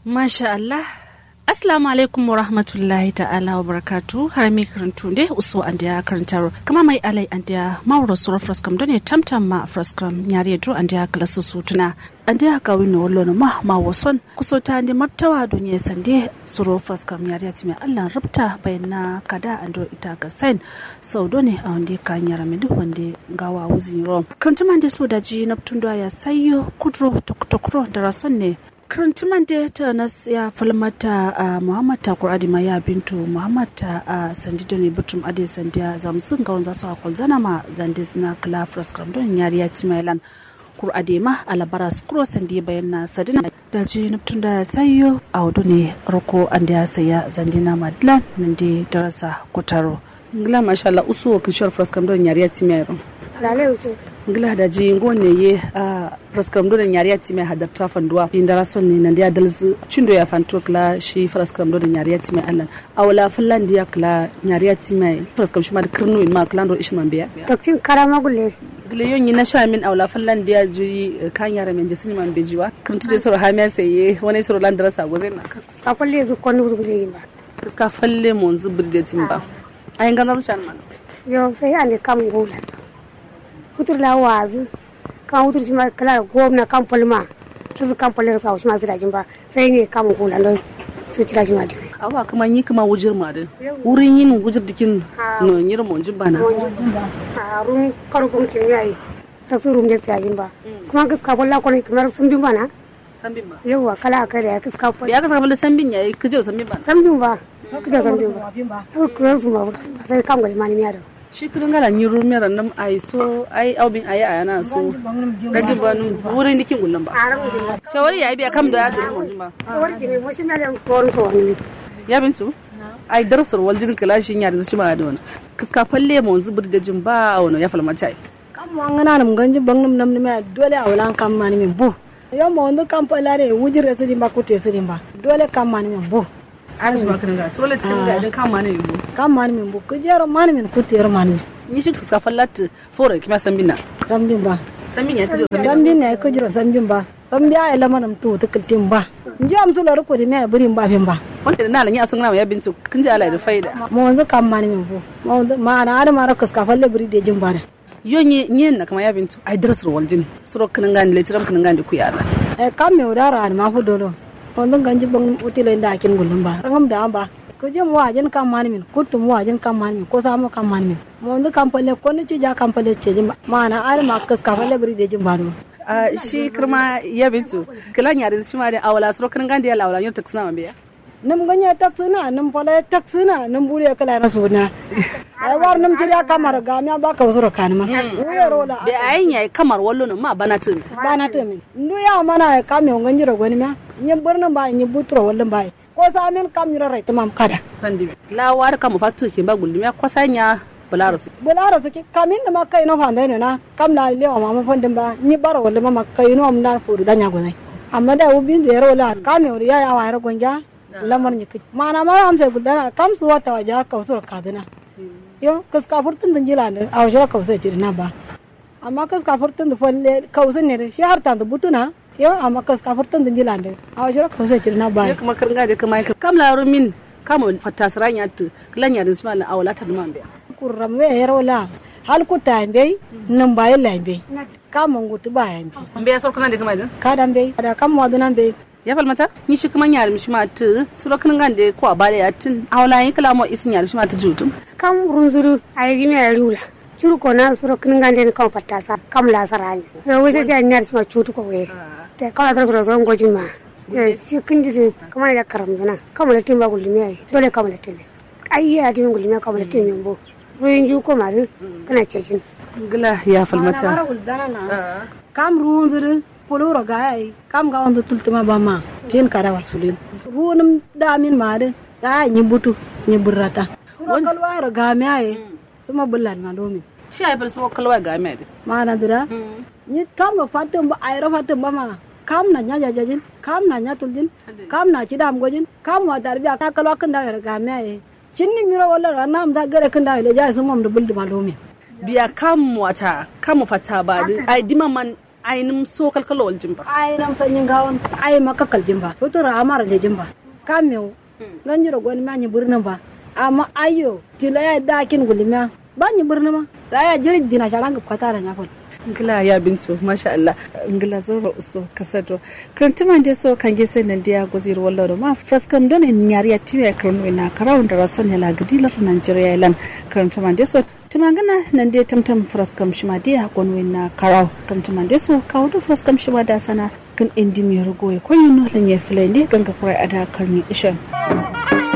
Masha Allah. Assalamu alaikum wa rahmatullahi ta'ala wa barakatu har mai karantu ne uso an da karantar kama mai alai an da mawar sura fraskam don ne tamtam ma fraskam yare do an da kalasu sutuna an da ka wani wallo na ma ma wason kuso ta ne martawa duniya sande sura fraskam yare ti mai Allah rubta bayan na kada an do ita ga sain sau do ne a wanda ka yara mai duk wanda gawa wuzi rom kantuman da so da ji na tun ya sayo kudro tokro da rason ne karantiman da ta nas ya falmata a muhammad takur adima ya bintu muhammad ta a sandi da ne butum ade sandiya zamsun ga wanza su akwai zana ma zandis na kala fraskram don yari ya ci mailan kur adema alabara su kuro sandi bayan na sadina da ji naftun da sayo a hudu ne roko an da ya saya zandina madlan nan da darasa kutaro ngila masha Allah usu wa kishiyar fraskram don yari ya ci mailan lale use ngila da ji ngone ye a fraskam do nyari ati me hadapta fanduwa indara son ne nan dia dalzu chindo ya fanto kla shi fraskam do nyari ati me allan awla fullan dia kla nyari ati me fraskam shi ma da kirnu in ma klan do ishman biya takcin karama gulle gile yon yi na sha min awla fullan dia juri kan yara men jesini man bejiwa kirtu je soro hamiya seye wani soro lan darasa gozen na ka falle zu konu zu gulle yimba kaska falle mon zubir de timba ayin ganza su shan man yo sai ande kam gulan futur la wazu kan futur shi ma kala gomna kan palma su kan palma sa shi ma sira jin ba sai ne kam gulan don su tira shi ma diwe awa kuma yi kuma wujir ma din wurin yin wujir dikin no nyir mon jimbana a rum karu kun kin yayi ta su rum je sai jin ba kuma gaska balla ko ne kamar sun bin bana sambin ba yawa kala kai da gaska balla ya ka saka sambin yayi kujir sambin ba san bin ba kaja san bin ba ko su ma sai kam ga mani miya da shi kudin gala ni rumiyar nan ai so ai aubin ayi a yana so gaji ba nun wurin dikin gullan ba shawari yayi biya kam da ya duru mun ba sawar jimi mo shi mele ko ko wani ya bintu ai darasar waljin kalashin ya da shi ma da wani kiska falle mu zubur da jin ba wani ya falmata ai kam mo ngana nam ganji bangnum nam ne dole a wala kam mani min bu yo mo ndu kam palare wujire sidi ba kute sidi ba dole kam mani min bu an shi ma kan ga so le cikin ga idan kan ma ne yiwu kam mani min bu kujero mani min kutero mani min ni shi kiska fallata fore kima sambina sambin ba sambin ya kujir sambin ne kujiro sambin ba sambi ay lamanam tu tukiltin ba nji am su lor ko di me burin ba fin ba wanda da nalan ya sun ya bintu kin ji alai da faida mo wanzu kam mani min bu mo wanzu ma na ada mara kas ka falle buri de jin bare yo ni ni na kama ya bintu ai darasar waljin suro kin ngani le tiram kin ngani ku yara e kam me udara an ma fu dolo wanzu ganji bang utile nda kin gulum ba rangam da ba ko je mo ajin kam mani min kutu mo ajin kam mani min ko sa mo kam mani min mo wanzu kam falle ko ni ci ja kam falle ce jin ba ma na ada ma kas ka falle buri de jin ba do a shi kirma ya bintu kilan ya da shi ma da awala suro kin ngani ya lawala yo taksina ma biya nim ganya taksina nim fala taksina nim buri kala na suna ai war nim jira kamar ga mi ba ka usuro kanma uye rola be ayin yayi kamar wallo nan ma bana tun bana to min ndu ya mana ka mi ngan jira goni ma ni burnin ba ni butro wallan ba ko sa min kam ni rai tamam kada fandi la war kam fatu ke ba gulmi ya kwasanya bularo su bularo su kamin da ma kai no fanda ne na kam la lewa ma ma fandin ba ni bara wallan ma kai no am na furu danya gonai amma da ubin da rola ka mi ya ya wa gonja lamar ni kai mana ma am sai gudana kam su wata waja ka usuro kadana yo kas ka furtun da jila ne a wajen ka usuro na ba amma kas ka furtun da falle ka usuro ne shi har ta da butuna yo amma kas ka furtun da jila ne a wajen ka usuro na ba ya kuma kan gaje kuma kam la rumin kama fatasran ya tu kilan ya disma na awala ta duma be kurram we yarola hal ku ta be nan ba yalla be kama ngutu ba ya be be ya sorkana da kuma idan ka dan be da kam wadana be ya falmata ni shi kuma ya mishi ma tu suro kan gande ko abale ya tun awala yin kala mo isin ya mishi ma ta jutum kam runzuru ay gimi ay rula curu ko na suro kin gande ni kam patasa kam la saranya so wese ja nyar ma chutu ko we te kala tra suro suro ngojin ma e si kindi kama ya karam zana kama la timba gulmi ay dole kama la timbe ai ya timba gulmi kama la timbe mbo ruin ju ko ma kana cecin gila ya falmata kam runzuru poloro ga ai kam ga wanda tultuma ba ma tin kada wasulin runum damin ma de ga ni butu ni burrata sura kalwa ro ga me ai suma bullan ma domin shi ai bal so kalwa ga me ma na dira ni kam no fatum ba ai ro fatum ba ma kam na nya jajajin kam na nya tuljin kam na cidam gojin kam wa darbiya ka kalwa kan da ga me ai cinni miro wala na am da gare kan da le ja sumam da buldu ma domin biya kam wata kam fata ba ai dima man ainin so kalkalo waljin ba ai nam sanyin gawon ai maka kaljin ba to ra amara da jin ba kamyo ganji da gwani manyi birnin ba amma ayo tilo ya dakin gulima ba ni birnin ma da ya jiri dina sharanga kwata da nyafon ngila ya bintu masha Allah ngila zoro uso kasado krantuma nde so kange se nandia gozir walloro ma fraskam don en nyari ya tiwe kronu na karaw da rason ya lagdilar Nigeria ilan krantuma nde so tumangana nande tamtam fraskam shima dia gonwe na karaw krantuma nde so kawdo fraskam shima da sana kan indi mi rugo e koyino lanye fulende ganga kurai ada karni ishan